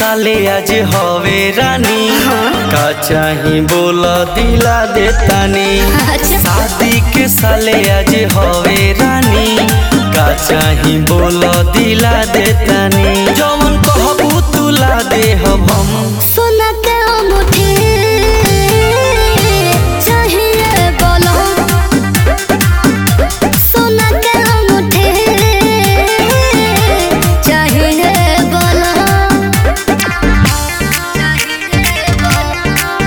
साले आज हवे रानी का चाही बोल दिला देतानी अच्छा शादी के साले आज हवे रानी का चाही बोल दिला देतानी जवन कहबू तुला देहब हम सोना के अंगूठी चाहिए बोलो सोना के अंगूठी चाहिए बोलो चाहिए बोलो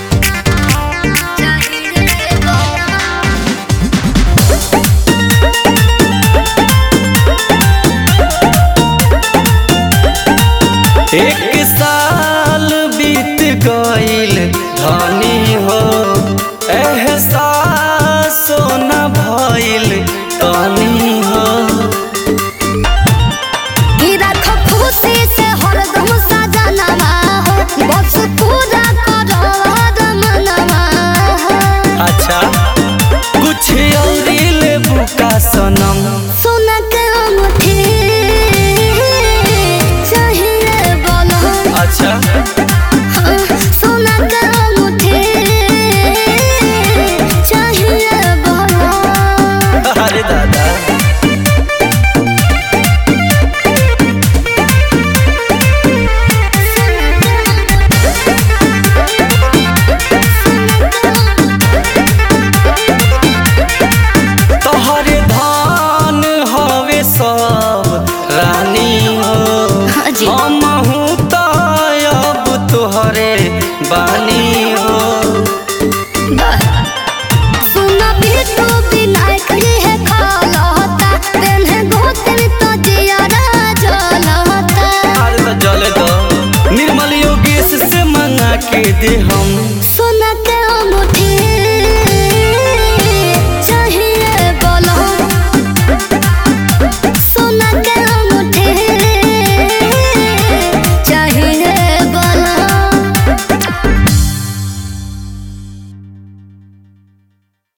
चाहिए बोलो एक साल बीत गईल धनी हो एहसास न भइल तनी हो ई राखो खुशी से हरदम सजनवा हो बस पूरा करो मनवा हो अच्छा कुछ और लेबू का सनम सोना के अंगूठी चाहिए बोलो अच्छा हाँ, सोना के अंगूठी चाहिए बोलो अरे दादा तोहरे धान हवे सब रानी हो हाँ जी। हमहू त अब तोहरे बानी हो सुना बिटू विनायक है खालता पेन्हे गोत्र तो जियारा जलता अरे तो जले दो निर्मल योगेश से मंगा के दे हम